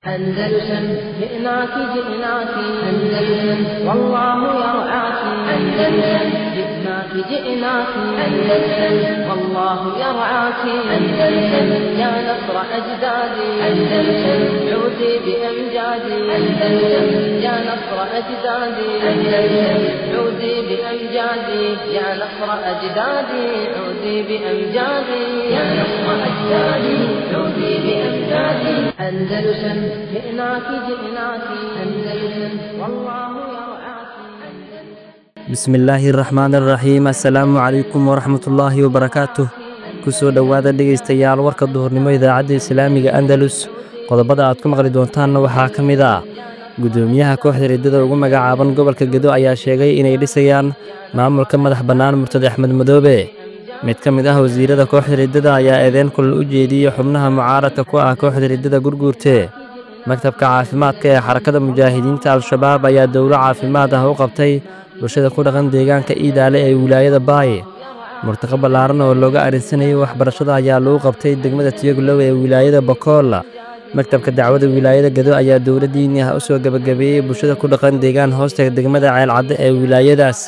أندلسن جئناك جئناك أندلسن والله يرعاك أندلسن جئناك جئناك أندلسن والله يرعاك أندلسن يا نصر أجدادي أندلسن عودي بأمجادي أندلسن يا نصر أجدادي أندلسن عودي بأمجادي يا نصر أجدادي عودي بأمجادي يا نصر أجدادي عودي بأمجادي أندلسن جئناك جئناك أندلسن والله يرعاك bismillaahi raxmaan raxiim assalaamu calaykum waraxmatullaahi wabarakaatuh ku soo dhowaada dhegaystayaal warka duhurnimo idaacadda islaamiga andalus qodobada aad ku maqli doontaanna waxaa ka mid ah guddoomiyaha kooxda riddada ugu magacaaban gobolka gedo ayaa sheegay inay dhisayaan maamulka madax bannaan murtade axmed madoobe mid ka mid ah wasiirada kooxda riddada ayaa eedeyn kulal u jeediyey xubnaha mucaaradka ku ah kooxda riddada gurguurte maktabka caafimaadka ee xarakada mujaahidiinta al-shabaab ayaa dowlo caafimaad ah u qabtay bulshada ku dhaqan deegaanka iidaale ee wilaayada baaye murtaqo ballaaran oo looga arrinsanayay waxbarashada ayaa lagu qabtay degmada tiyoglow ee wilaayada bakool maktabka dacwada wilaayada gedo ayaa dowla diini ah u soo gebagabeeyey bulshada ku dhaqan deegaan hoosta degmada ceelcadde ee wilaayadaas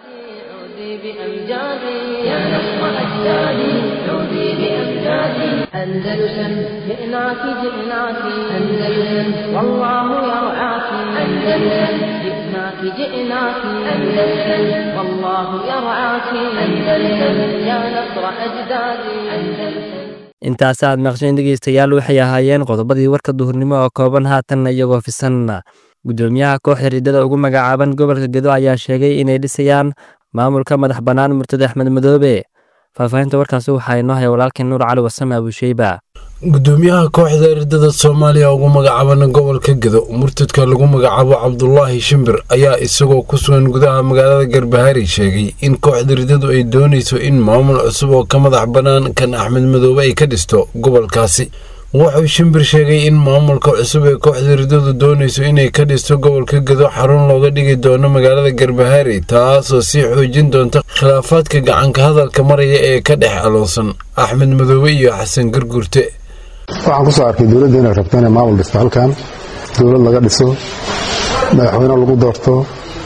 عودي بأمجادي يا نصر أجدادي عودي بأمجادي أندلسن جئناك جئناك أندلسن والله يرعاك أندلسن جئناك جئناك أندلسن والله يرعاك أندلسن يا نصر أجدادي أندلسن intaas aad maqsheen dhegeystayaal waxay ahaayeen qodobadii warka duhurnimo oo kooban haatanna iyagoo fisan guddoomiyaha kooxda riddada ugu magacaaban gobolka gedo ayaa sheegay inay dhisayaan maamulka madax bannaan murtade axmed madoobe faahfaahinta warkaasi waxaa inoo haya walaalkeen nuur cali wasame abusheyba gudoomiyaha kooxda ardada soomaaliya ugu magacaaban gobolka gedo murtadka lagu magacaabo cabdulaahi shimbir ayaa isagoo ku sugan gudaha magaalada garbahari sheegay in kooxda ridadu ay doonayso in maamul cusub oo ka madax bannaan kan axmed madoobe ay ka dhisto gobolkaasi wuxuu shimbir sheegay in maamulka cusub ee kooxda ridadu doonayso inay ka dhisto gobolka gedo xarun looga dhigi doono magaalada garbahari taasoo sii xoojin doonta khilaafaadka gacanka hadalka maraya ee ka dhex aloonsan axmed madoobe iyo xasan garguurte waxaan kusoo arkay dowladda inay rabto inay maamul dhisto halkan dowlad laga dhiso madaxweyne lagu doorto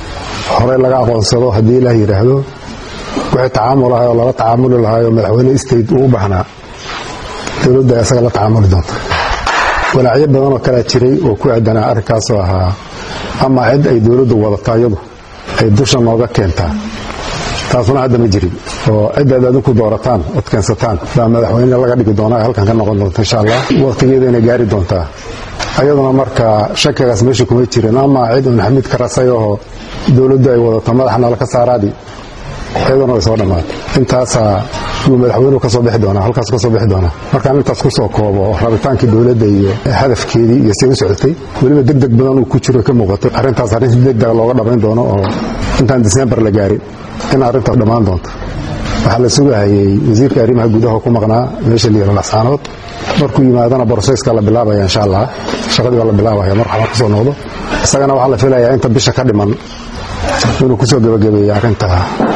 horey laga aqoonsado haddii ilaah yidhaahdo wixii tacaamul ahay oo lala tacaamuli lahay oo madaxweyne state uu u baahnaa dowladda isaga la tacaamuli doonta walaacyo badan oo kalea jiray oo ku aadanaa arrinkaasoo ahaa ama cid ay dowladdu wadato iyadu ay dusha nooga keentaa taasuna hadda ma jirin oo cidaad adinku doorataan ood keensataan baa madaxweyne laga dhigi doonaa halkan ka noqon doonta insha allah waqtigeeda inay gaari doontaa ayaduna marka shakigaas meesha kuma jirin ama cid un xamiid ka rasay oo dowladdu ay wadato madaxa nala ka saaraadi iyaduna way soo dhammaatay intaasaa yuu madaxweynuhu kasoo bixi doonaa halkaas kasoo bixi doonaa markaan intaas kusoo koobo rabitaankii dowladda iyo hadafkeedii iyo say u socotay weliba deg deg badan uu ku jiro ka muuqato arrintaas arrin si deg deg looga dhammayn doono oo intaan disembar la gaarin in arrintaas dhammaan doonto waxaa la sugahayey wasiirka arrimaha gudaha ku maqnaa meesha la yihahdo laxsaanood markuu yimaadana brosesska la bilaabaya insha allah shaqadii baa la bilaabaya mar xamar kusoo noqdo isagana waxaa la filayaa inta bisha ka dhiman inuu kusoo gebagabeeya arrinta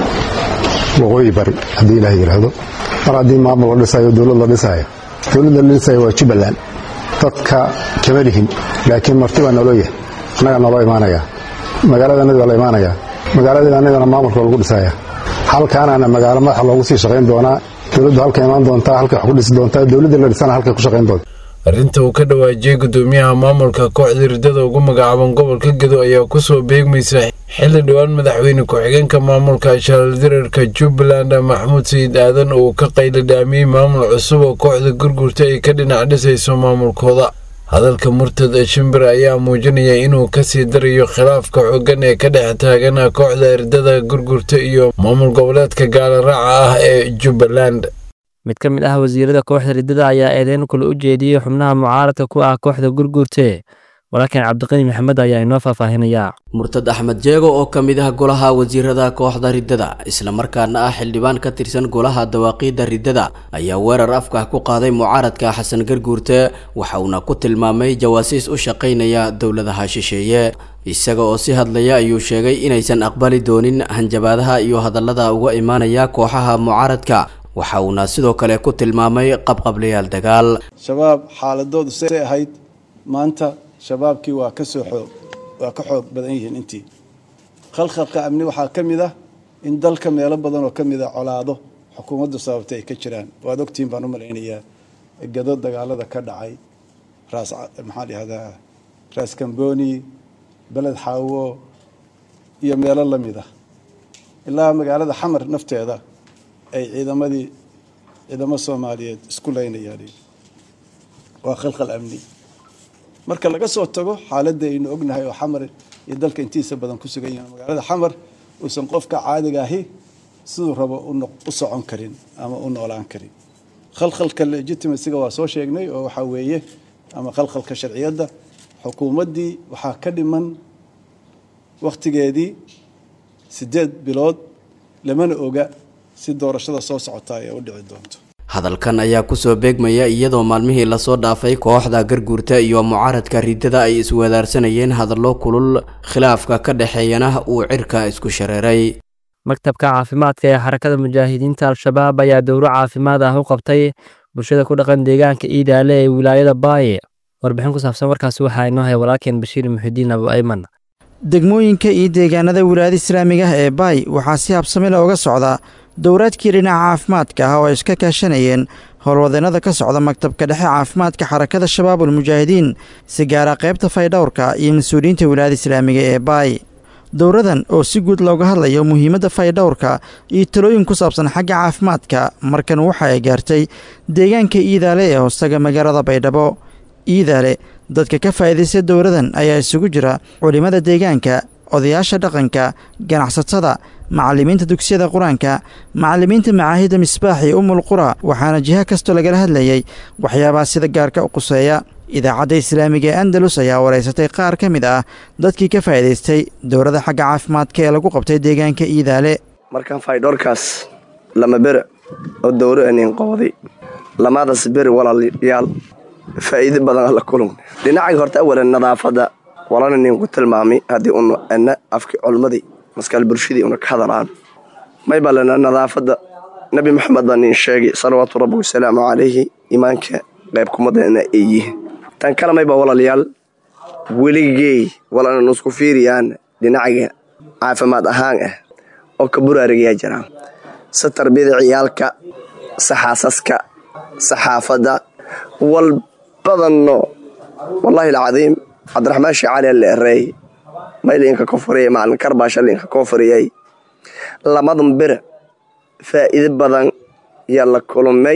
waqooyi bari haddii ilaah yidhaahdo mar haddii maamul la dhisayo dowlad la dhisayo dowladda la dhisayo waa jubbaland dadka kama lihin laakiin marti baa naloo yahay annaga naloo imaanaya magaaladanadi baa la imaanaya magaaladeeda annagana maamulka lagu dhisaya halkaanana magaalo madaxa loogu sii shaqayn doonaa dowladdu halka imaan doontaa halkay wax ku dhisi doontaa dowladda la dhisana halkay ku shaqayn doonta arrinta uu ka dhawaajiyey gudoomiyaha maamulka kooxda riddada ugu magacaaban gobolka gedo ayaa kusoo beegmaysa xilli dhowaan madaxweyne ku-xigeenka maamulka shaaldirarka jubbaland maxamuud sayid aadan uu ka qayladhaamiyey maamul cusub oo kooxda gurgurta ay ka dhinac dhisayso maamulkooda hadalka murtad shimbir ayaa muujinaya inuu kasii darayo khilaafka xooggan ee ka dhex taagan kooxda ardada gurgurta iyo maamul goboleedka gaalaraaca ah ee jubbaland mid ka mid ah wasiirada kooxda riddada ayaa eedeyn kule u jeediyey xubnaha mucaaradka ku ah kooxda gurguurte walaalkan cabdiqani maxamed ayaa inoo faahfaahinaya murtad axmed jeego oo ka mid ah golaha wasiirada kooxda riddada islamarkaana ah xildhibaan ka tirsan golaha dawaaqiidda riddada ayaa weerar afkah ku qaaday mucaaradka xasan garguurte waxa uuna ku tilmaamay jawaasiis u shaqaynaya dowladaha shisheeye isaga oo si hadlaya ayuu sheegay inaysan aqbali doonin hanjabaadaha iyo hadallada uga imaanaya kooxaha mucaaradka waxa uuna sidoo kale ku tilmaamay qabqablayaal dagaal shabaab xaaladoodu say ahayd maanta shabaabkii waa ka soo xoog waa ka xoog badan yihiin intii khalkhalka amni waxaa ka mid ah in dalka meelo badan oo ka mid a colaado xukuumaddu sababtay ay ka jiraan waad ogtihiin baan u malaynayaa gado dagaalada ka dhacay raas maxaan dhahdaa raas kamboni beled xaawo iyo meelo la mid ah ilaa magaalada xamar nafteeda ay ciidamadii ciidamo soomaaliyeed isku laynayaan waa khalkhal amni marka laga soo tago xaaladda aynu ognahay oo xamar iyo dalka intiisa badan ku sugan yihiin magaalada xamar uusan qofka caadiga ahi siduu rabo u socon karin ama u noolaan karin khalkhalka legitimacyga waa soo sheegnay oo waxaa weeye ama khalkhalka sharciyadda xukuumaddii waxaa ka dhiman wakhtigeedii siddeed bilood lamana oga si doorashada soo socota ay u dhici doonto hadalkan ayaa kusoo beegmaya iyadoo maalmihii lasoo dhaafay kooxda garguurta iyo mucaaradka riddada ay iswadaarsanayeen hadallo kulul khilaafka ka dhexeeyana uu cirka isku shareeray maktabka caafimaadka ee xarakada mujaahidiinta al-shabaab ayaa dowro caafimaad ah u qabtay bulshada ku dhaqan deegaanka iidaale ee wilaayada baaye warbixin ku saabsan warkaasi waxaa inoo hay walaalkeen bashiir muxidiin abu ayman degmooyinka iyo deegaanada wilaayada islaamiga ah ee baay waxaa si habsamila uga socda dowraadkii dhinaca caafimaadka ah oo ay iska kaashanayeen howlwadeennada ka socda maktabka dhexe caafimaadka xarakada shabaabul mujaahidiin si gaara qaybta faydhowrka iyo mas-uuliyiinta wilaayada islaamiga ee baay dowradan oo si guud looga hadlayo muhiimadda faydhowrka iyo talooyin ku saabsan xagga caafimaadka markan waxa ay gaartay deegaanka iidaale ee hoostaga magaalada baydhabo iidaale dadka ka faa'iidaysta dowradan ayaa isugu jira culimmada deegaanka odayaasha dhaqanka ganacsatada macallimiinta dugsiyada qur-aanka macallimiinta macaahidda misbaax iyo umul qura waxaana jiha kastoo lagala hadlayay waxyaabaha sida gaarka u quseeya idaacadda islaamiga ee andalus ayaa wareysatay qaar ka mid ah dadkii ka faa'iidaystay dowladda xagga caafimaadka ee lagu qabtay deegaanka iidaale markaan faydhoorkaas lama bere oo dowro anin qooday lamaadaas beri walaalayaal faa'iido badan la kulun dhinaca horta awalan nadaafadda walana ninku tilmaamay haddii unu ana afki culmadii maskaal bulshadii una ka hadalaan may balena nadaafadda nebi maxamed baa nin sheegay salawaatu rabbi wasalaamu calayhi imaanka qayb kumadana ay yihiin tan kale mayba walaalayaal weligey walana nusku fiiriyaan dhinacaga caafimaad ahaan ah oo ka buraarigayaa jiraan si tarbiyada ciyaalka si xaasaska si xaafadda wal badanno wallaahi alcadiim cabdiraxmaan sheekh cali alle ereey maylinka koonfuriyay macalin karbaasha linka koonfuriyay lamadan bere faa'iido badan yaa la kulmay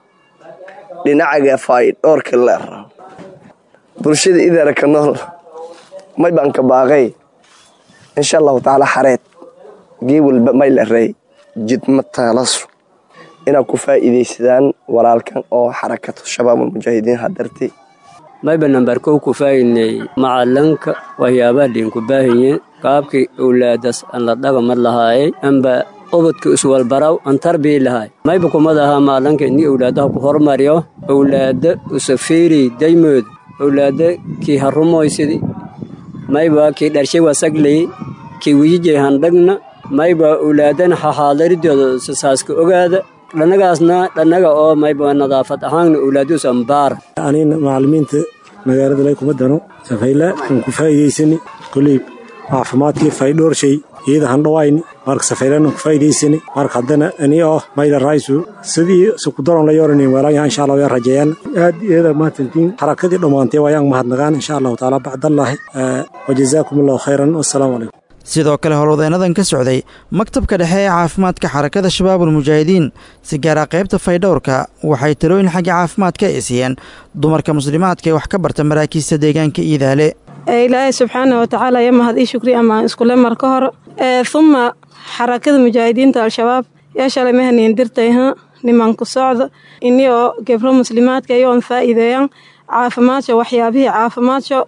dhinacaga faydhoorka la ero bulshada idaaraka nool may baan ka baaqay insha allahu tacaala xareed gee walba may la ereey jidma taalasu inaad ku faa'iidaysadaan walaalkan oo xarakatu shabaabul mujaahidiin hadartay mayba nambar kow ku faa'iidnay macalanka waxyaabaha liinku baahiye qaabkii owlaadas aan la dhagamad lahaayay amba ubadka iswalbaraw aan tarbii lahaay mayba kumad ahaa macalanka ini owlaadaha ku hormariyo owlaada usafiiri daymood owlaada kii harumoysidi mayba kii dharshay wasagley kii wijijay handhagna mayba owlaadana haxaadaridooda sasaaska ogaada dhanagaasna dhannaga oo mayba nadaafad ahaanna owlaaduus ambaar anina macallimiinta magaalada lay kuma dano safayla aan ku faa'iidaysani koley caafimaadkii faydhoorshay iyada handhawayni marka safaylaan ku faa'iidaysani marka haddana ani oo mayla raysu sidii sukudaron la yoranin weelaanya insha allah yaa rajeeyaan aad iyada maatantiin xarakadii dhammaantay waayaan mahadnagaan insha allahu tacaala bacdallaahi wajazaakum allahu khayran wassalaamu calaykum sidoo kale howlwadeennadan ka socday maktabka dhexe ee caafimaadka xarakada shabaabul mujaahidiin si gaara qaybta faydhowrka waxay talooyin xagga caafimaadka ay siiyeen dumarka muslimaadka ee wax ka barta maraakiista deegaanka iidaale ilaahay subxaana watacaala ya mahad ii shukri ama iskule mar ka hor uma xarakada mujaahidiinta al-shabaab yaa shalay mahaniin dirtay ha nimanku socda ini oo gebro muslimaadka iyoon faa'iideeyaan caafimaadka waxyaabihii caafimaadka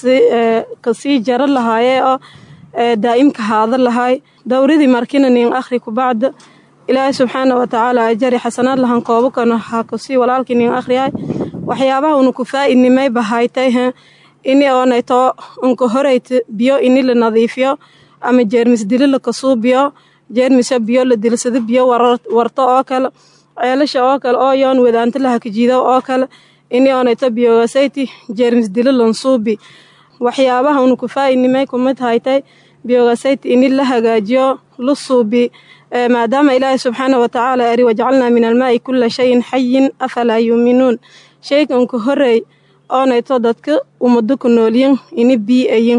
kasii jaro lahaayee oo daa'imka haada lahay dowradii markina nin akhri kubacda ilaahay subxaana watacaala ajari xasanaad lahan koobakana ha kusii walaalkii nin akhriyahay waxyaabaha una ku faa'idnimay bahaytay he ini oonayto unka horeyt biyo ini la nadiifiyo ama jeermis dili la kasuubiyo jeermisa biyo la dilsado biyo warto oo kale ceelasha oo kale oo yoon wadaanta la hakajiido oo kale ini onayto biogasayti jeermis dilo lansuubi waxyaabaha unu kufaa'inimay kumid haytay biogasayti ini la hagaajiyo la suubi maadaama ilaahay subxaana watacaala ari wajacalnaa min almaa'i kula shayin xayin afalaa yuuminuun shayganku horey oonayto dadka ummado ku noolyin ini bii ayin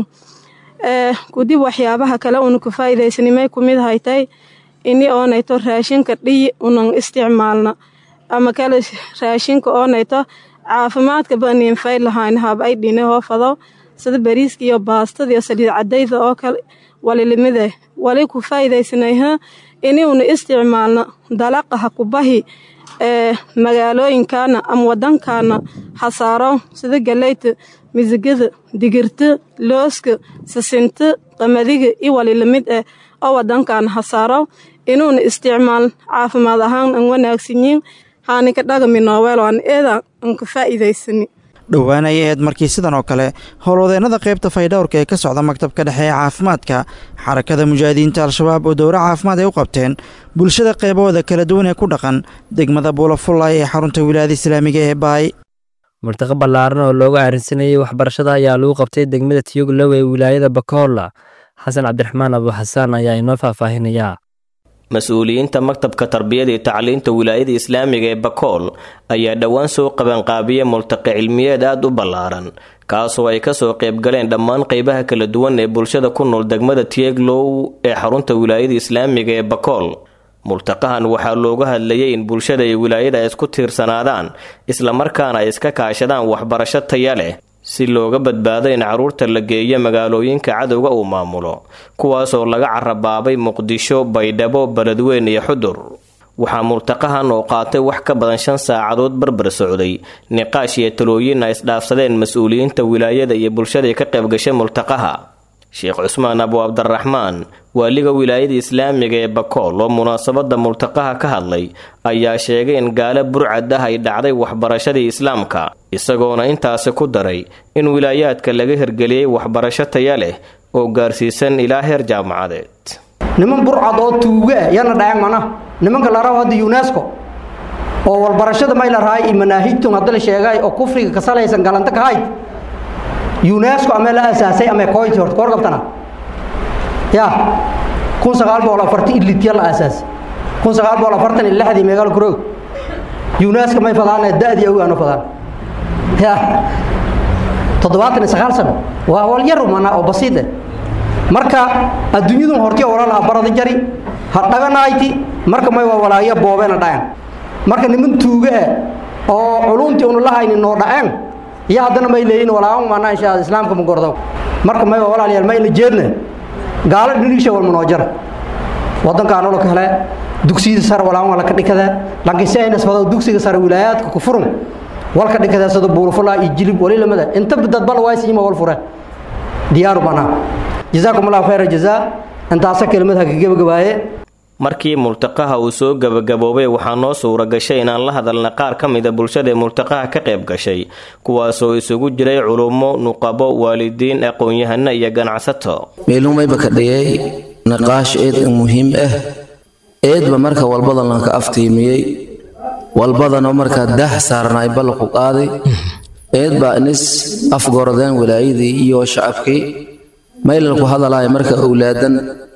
kudib waxyaabaha kale unu ku faa'iidaysanimay kumid haytay ini oonayto raashinka dhiyi unan isticmaalna ama kale raashinka oonayto caafimaadka baniin fay lahayn hab ay dhine hoofado sida bariiska iyo baastada iyo saliid cadayda oo kale walilimide wali ku faa'iidaysanayha ini una isticmaalna dalaqa ha kubahi ee magaalooyinkaana ama wadankaana hasaaro sida galeyta misigada digirta looska sisinta qamadiga iyo walilamid ah oo wadankaana hasaaro inuuna isticmaal caafimaad ahaan an wanaagsanyiin haaninka dhagami nooweel aan eeda an ka faa'iidaysani dhowaan ayay ahayd markii sidan oo kale howlwadeennada qaybta faydhowrka ee ka socda maktabka dhexe ee caafimaadka xarakada mujaahidiinta al-shabaab oo dowro caafimaad ay u qabteen bulshada qeybahooda kala duwan ee ku dhaqan degmada buulafullay ee xarunta wilaayada islaamiga ee baay murtaqo ballaaran oo looga aarinsanayay waxbarashada ayaa lagu qabtay degmada tiyoglow ee wilaayada bakolla xasan cabdiraxmaan abuuxasaan ayaa inoo faahfaahinayaa mas-uuliyiinta maktabka tarbiyada iyo tacliinta wilaayada islaamiga ee bakool ayaa dhowaan soo qabanqaabiya multaqi cilmiyeed aada u ballaaran kaasoo ay kasoo qaybgaleen dhammaan qeybaha kala duwan ee bulshada ku nool degmada tieglow ee xarunta wilaayada islaamiga ee bakool multaqahan waxaa looga hadlayay in bulshada iyo wilaayada ay isku tiirsanaadaan islamarkaana ay iska kaashadaan waxbarasho taya leh si looga badbaado in carruurta la geeyo magaalooyinka cadowga uu maamulo kuwaasoo laga carabaabay muqdisho baydhabo beledweyn iyo xudur waxaa multaqahan oo qaatay wax ka badan shan saacadood barbar socday niqaash iyo talooyin ay isdhaafsadeen mas-uuliyiinta wilaayada iyo bulshadai ka qaybgashay multaqaha sheekh cusmaan abu cabdiraxmaan waaliga wilaayada islaamiga ee bakool oo munaasabada multaqaha ka hadlay ayaa sheegay in gaalo burcad ah ay dhacday waxbarashadii islaamka isagoona intaasi ku daray in wilaayaadka laga hirgeliyey waxbarasho taya leh oo gaarsiisan ilaa heer jaamacadeed niman burcad oo tuuga ah yana dhayan mana nimanka la rabo hadda unesco oo walbarashada may la rahay manaahijtun hadda la sheegay oo kufriga ka salaysan galanta ka hayd unesco amee la asaasay amee koyti horta koor qabtana ya kun sagaal boqol afartan ilitya la aasaasay kun sagaal boqol afartan iyo lixdii meegaal kuroog unesco may fadaane da-dii awaano fadaan ya toddobaatan iyo sagaal sano waa wal yar mana oo basiid eh marka adduunyadun hortiya walaalaha barada jari ha dhaganayti marka may waa walaaya boobeena dhayan marka niman tuuga ah oo culumtii unu la haynin noo dhaceen iyo haddana may leeyihin walaawan maanaa insha islaamka ma gordo marka may waa walaalayaal ma ila jeedna gaalo dhiniisha walma noo jara wadankaan olo kale dugsiyada sare walaawan laka dhikadaa laakiin si ayna sfado dugsiga sare wilaayaadka ku furun walka dhikadaa sida buulfulaa iyo jilib wali lamada inta dadbal waaysiima wal fure diyaaru banaa jazaakum allahu khayra jazaa intaasa kelimad haka gebagabaaye markii multaqaha uu soo gabagaboobay waxaa noo suura gashay inaan la hadalna qaar ka mida bulshada ee multaqaha ka qayb gashay kuwaasoo isugu jiray culummo nuqabo waalidiin aqoon-yahano iyo ganacsato meelumayba ka dhigay niqaash eed muhiim ah eedba marka walbadan lanka aftiimiyey walbadanoo markaa daah saarnaay ballanku qaaday eed baa inis afgorodeen walaayadii iyo shacabkii maylalku hadalaya marka owlaadan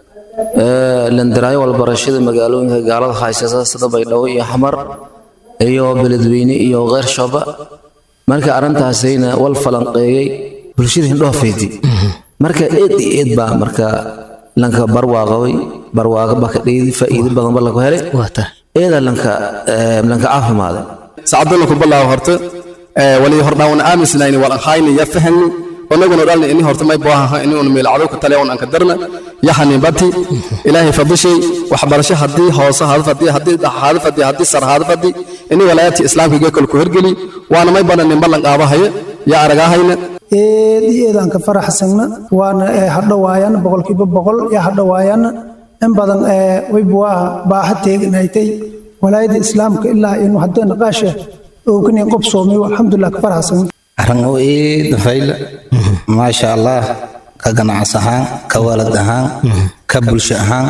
landaraayo walbarashada magaalooyinka gaalada haysata sida baydhabo iyo xamar iyo beledweyne iyo keyr shooba marka arrintaasayna wal falanqeeyey bulshada hindhoofeyti marka eed iyo eed baa marka lanka barwaaqaway barwaaqa baa ka dhigay faa'iido badan ba lagu helay eeda lanka lanka caafimaaday sacadana ku balaaw horta wali hordhaawna aaminsanayn wal hayni ya fahmi onaguna dhalna ini horta may boohaha ini un meelcado ku tale un anka darna yaxani bati ilaahay fadishay waxbarasho haddii hoose haada fadi haddii haada fadi haddii sar haada fadi ini walaayaadka islaamka geekal ku hergeli waana may badan nin ballan qaabahaya yaa aragaahayna eed iyo eed aan ka faraxsagna waana hadhowaayana boqolkiiba boqol yaa hadhowaayana in badan waybuwaa baaha teeganaytay walaayada islaamka ilaa inu haddee naqaasha oogani qob soomay alxamdulilah ka faraxsagna arringo eed fayla maasha allah ka ganacs ahaan ka waalad ahaan ka bulsho ahaan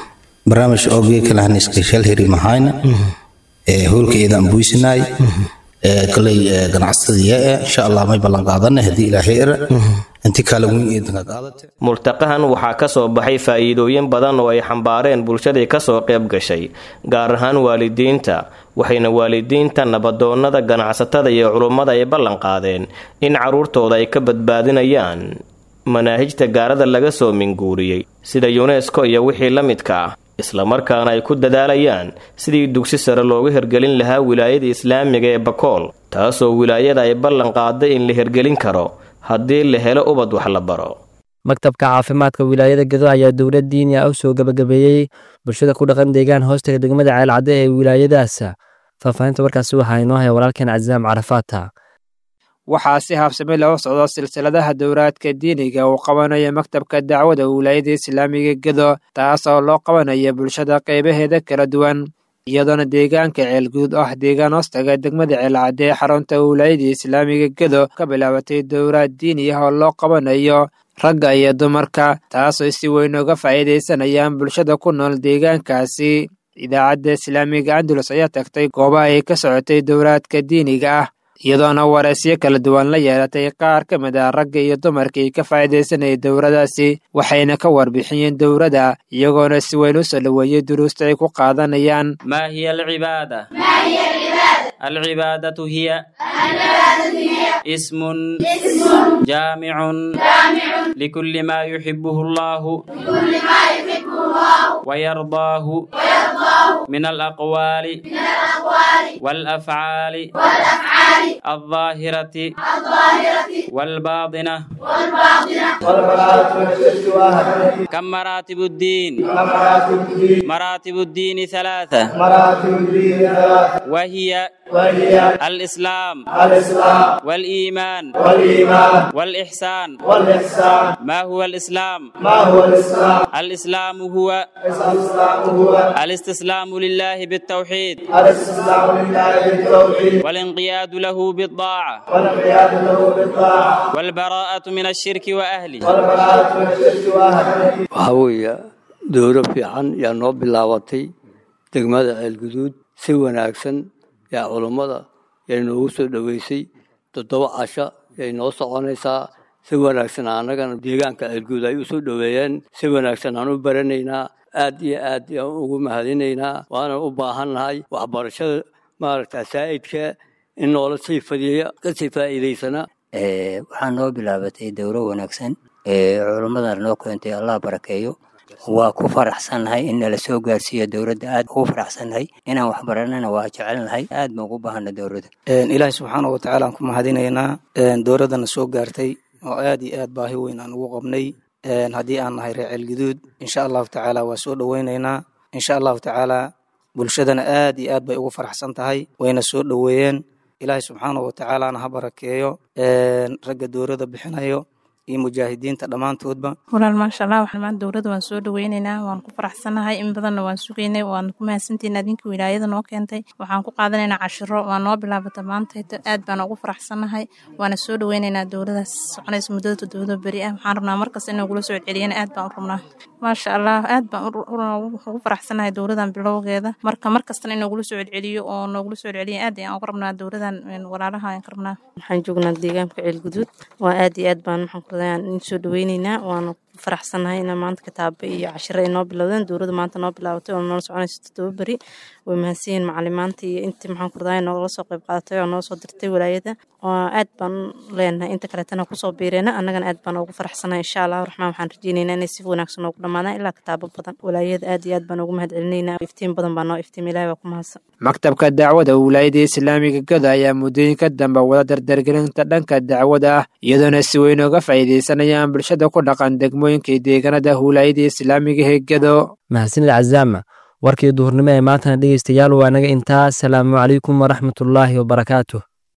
barnaamij oogee kalahaniska shal heri mahayna hoolka eedaan buysinaay koley ganacsadiya insha allah may ballan qaadana haddii ilaahay era inti kale weyn eedanka qaadate multaqahan waxaa ka soo baxay faa'iidooyin badan oo ay xambaareen bulshadii kasoo qayb gashay gaar ahaan waalidiinta waxayna waalidiinta nabadoonnada ganacsatada iyo culummada ay ballan qaadeen in carruurtooda ay ka badbaadinayaan manaahijta gaarada laga soo minguuriyey sida yunesko iyo wixii la midka ah islamarkaana ay ku dadaalayaan sidii dugsi sare loogu hergelin lahaa wilaayada islaamiga ee bakool taasoo wilaayada ay ballan qaaday in la hergelin karo haddii la helo ubad wax la baro maktabka caafimaadka wilaayada gedo ayaa dowlad diini ah u soo gabagabeeyey bulshada ku dhaqan deegaan hoostaga degmada ceelcadde ee wilaayadaas faahfaahinta warkaasi waxaa inoo haya walaalkeen casaam carafaata waxaa si habsami loo socdo silsiladaha dowraadka diiniga uu qabanayo maktabka dacwada wilaayada islaamiga gedo taasoo loo qabanayo bulshada qaybaheeda kala duwan iyadoona deegaanka ceelguud ah deegaan hoostaga degmada ceelcadde ee xarunta wilaayada islaamiga gedo ka bilaabatay dowraad diini ah oo loo qabanayo ragga iyo dumarka taasoo si weyn uga faa'iidaysanayaan bulshada ku nool deegaankaasi idaacadda islaamiga andalus ayaa tagtay goobaha ay ka socotay dowraadka diiniga ah iyadoona wareysyo kala duwan la yeelatay qaar ka mid ah ragga iyo dumarkii ka faa'iidaysanayay dowradaasi waxayna ka warbixiyeen dowladda iyagoona si weyn u soo dhoweeyey duruusta ay ku qaadanayaan ما هي العبادة؟ العبادة هي اسم جامع لكل ما يحبه الله ويرضاه من الأقوال والأفعال الظاهرة والباطنة كم مراتب الدين مراتب الدين ثلاثة وهي الإسلام والإيمان والإحسان ما هو الإسلام الإسلام هو الاستسلام لله بالتوحيد والانقياد له بالطاعة والبراءة من الشرك وأهله waxaa weeye dowro fiican yaa noo bilaabatay degmada ceelguduud si wanaagsan yaa culummada yay noogu soo dhoweysay toddoba casho yay noo soconaysaa si wanaagsan annagana deegaanka ceelguud ay u soo dhoweeyeen si wanaagsan aan u baranaynaa aad iyo aad yaan ugu mahadinaynaa waana u baahannahay waxbarashada maaragta saa'idka in noola sii fadiya kasii faa'iidaysana waxaa noo bilaabatay dowro wanaagsan ee culummadana noo keentay allah barakeeyo waa ku faraxsannahay in nala soo gaarsiiyo dowladda aad ugu faraxsannahay inaan wax baranana waa jecelnahay aad baan ugu baahana dowladda ilaahi subxaana wa tacaala aan ku mahadinaynaa dowladdana soo gaartay oo aad iyo aad baahi weyn aan ugu qabnay haddii aan nahay reer ceelguduud insha allahu tacaala waa soo dhoweynaynaa insha allahu tacaala bulshadana aad iyo aad bay ugu faraxsan tahay wayna soo dhoweeyeen ilaahi subxaana wa tacaalana ha barakeeyo ragga dowladda bixinayo iyo mujaahidiinta dhammaantoodba walaal maasha allah waxaan maanta dowladda waan soo dhaweynaynaa waan ku faraxsanahay in badanna waan sugaynay waan ku mahadsantihiin adinka wilaayada noo keentay waxaan ku qaadanaynaa cashiro waa noo bilaabata maanta aad baan ugu faraxsanahay waana soo dhaweynaynaa dowladaas soconaysa muddada toddobada beri ah waxaan rabnaa markasta in nagula soo celceliyana aad baan u rabnaa maasha allah aad baan ugu faraxsanahay dowladan bilowgeeda marka markastana in nagula soo celceliyo oo noogula soo celceliya aad ayaan uga rabnaa dowladan walaalaha ayaan ka rabnaa waxaan joognaa deegaanka ceelguduud waa aad iyo aad baan maxaan ku in soo dhaweyneynaa waana ku faraxsanahay ina maanta kitaabo iyo cashiro ay noo bilowdeen dowladda maanta noo bilaabatay oo noola soconaysa toddoba beri way mahadsanyihin macalimaanta iyo intii maxaan ku radaa noogala soo qayb qaadatay oo noo soo dirtay walaayada aad baan leenahay inta kaleetana kusoo biireena annagana aad baan ugu faraxsanahay insha allah raxmaan waxaan rajeyneynaa inay si wanaagsan noogu dhammaadaan ilaa kitaabo badan walaayada aad iyo aad baan ugu mahad celinaynaa iftiin badan baa noo iftiim ilahi baa ku mahadsan maktabka dacwada wilaayada islaamiga gada ayaa muddooyinka dambe wada dardargelinta dhanka dacwada ah iyadoona si weyn uga faa'iidaysanayaan bulshada ku dhaqan degmooyinka deegaanada wilaayada islaamiga ee gado mahadsanid cazaama warkii duhurnimo ee maantana dhegeystayaal waa naga intaa asalaamu calaykum waraxmatullaahi wabarakaatuh